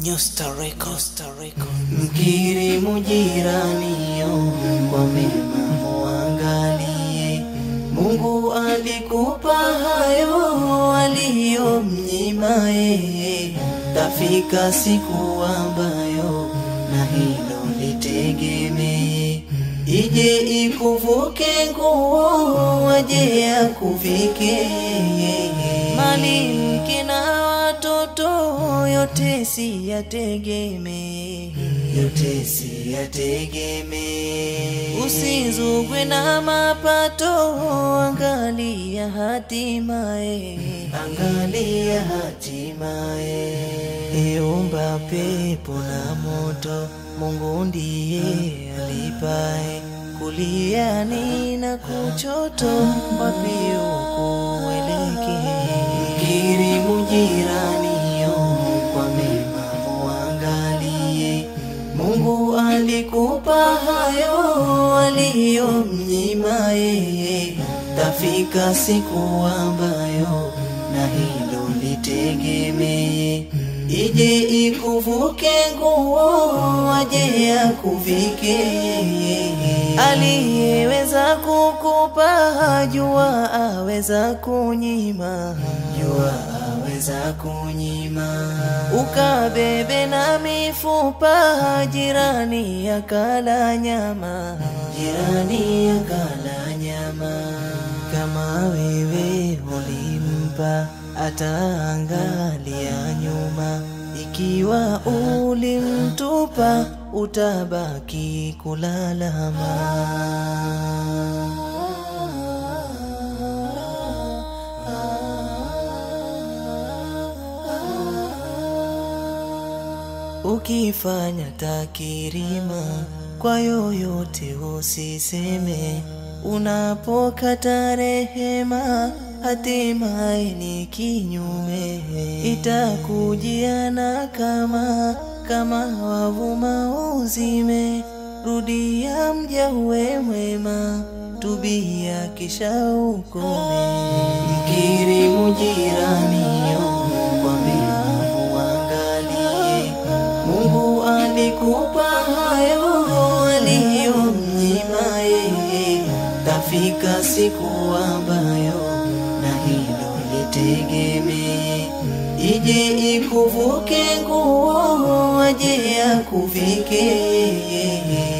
Nyusta Records. Mkirimu jiranio kwa mema muangalie, Mungu alikupa hayo aliyomnyima yeye, tafika siku ambayo na hilo litegemee, ije ikuvuke nguo, aje akuvike mali mke na watoto yote si yategemee, yote si yategemee. Usizugwe na mapato, angalia hatimaye, angalia hatimaye. Eumba pepo na moto, Mungu ndiye alipae kuliani na kuchoto, wapi ukuelekee? Mkirimu jiranio kwa mema muangalie, Mungu alikupa hayo aliyomnyima yeye, tafika siku ambayo na hilo litegemee, ije ikuvuke nguo, aje akuvike aliyeweza kukupa jua aweza kunyima jua aweza kunyima ukabebe na mifupa jirani akala nyama jirani akala nyama kama wewe ulimpa ataangalia nyuma ikiwa ulimtupa utabaki kulalama ukifanya takirima kwa yoyote usiseme unapokata rehema hatimaye ni kinyume itakujiana kama kama wavuma uzime rudia mja uwe mwema tubia kisha ukome mkirimu jiranio kwa mema muangalie Mungu alikupa hayo aliyomnyima yeye, tafika siku ambayo na hilo litegemee, ije ikuvuke nguo, aje akuvike